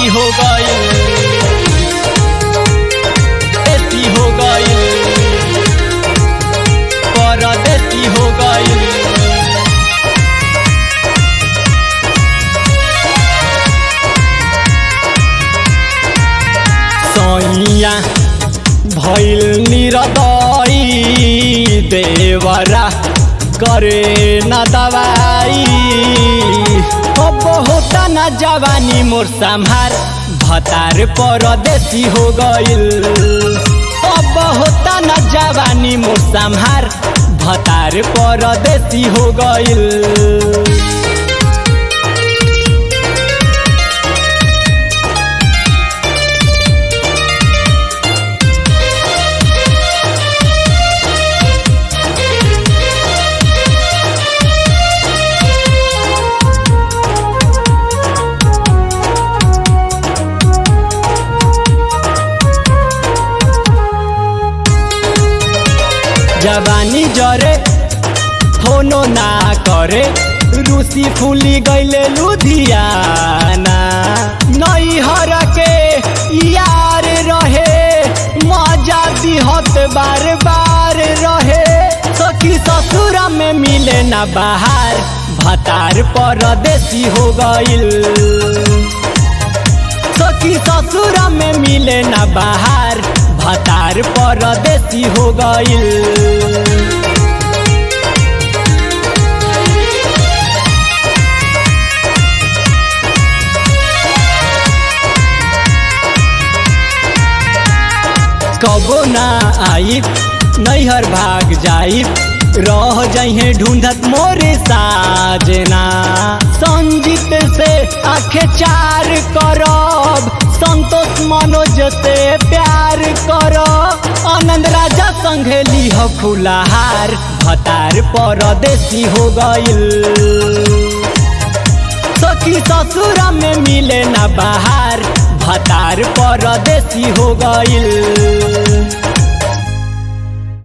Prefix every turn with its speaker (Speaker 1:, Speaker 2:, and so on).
Speaker 1: देसी हो गई देसी हो गई परदेसी हो गई सैया भैल निरदई देवरा करे न दवाई अब होता न जवानी मोर संहार भतार परदेसी हो गइल अब होता न जवानी मोर संहार भतार परदेसी हो गइल जवानी जरे फोनो ना करे रूसी फूली गईले लुधियाना नई हर के यार रहे मजा दिहत बार बार रहे सखी ससुर में मिले ना बाहर भतार परदेसी हो गइल सखी ससुर में मिले ना बाहर भतार परदेसी हो गइल कबो ना आई नैहर भाग जाई रह जइहे ढूंढत मोरे साजना संजीत से आखे चार करब संतोष मनोज से प्यार करब आनंद राजा संगे लिह फुलाहार भतार परदेसी हो गइल सखी ससुर में मिले ना बाहर भतार परदेसी हो गइल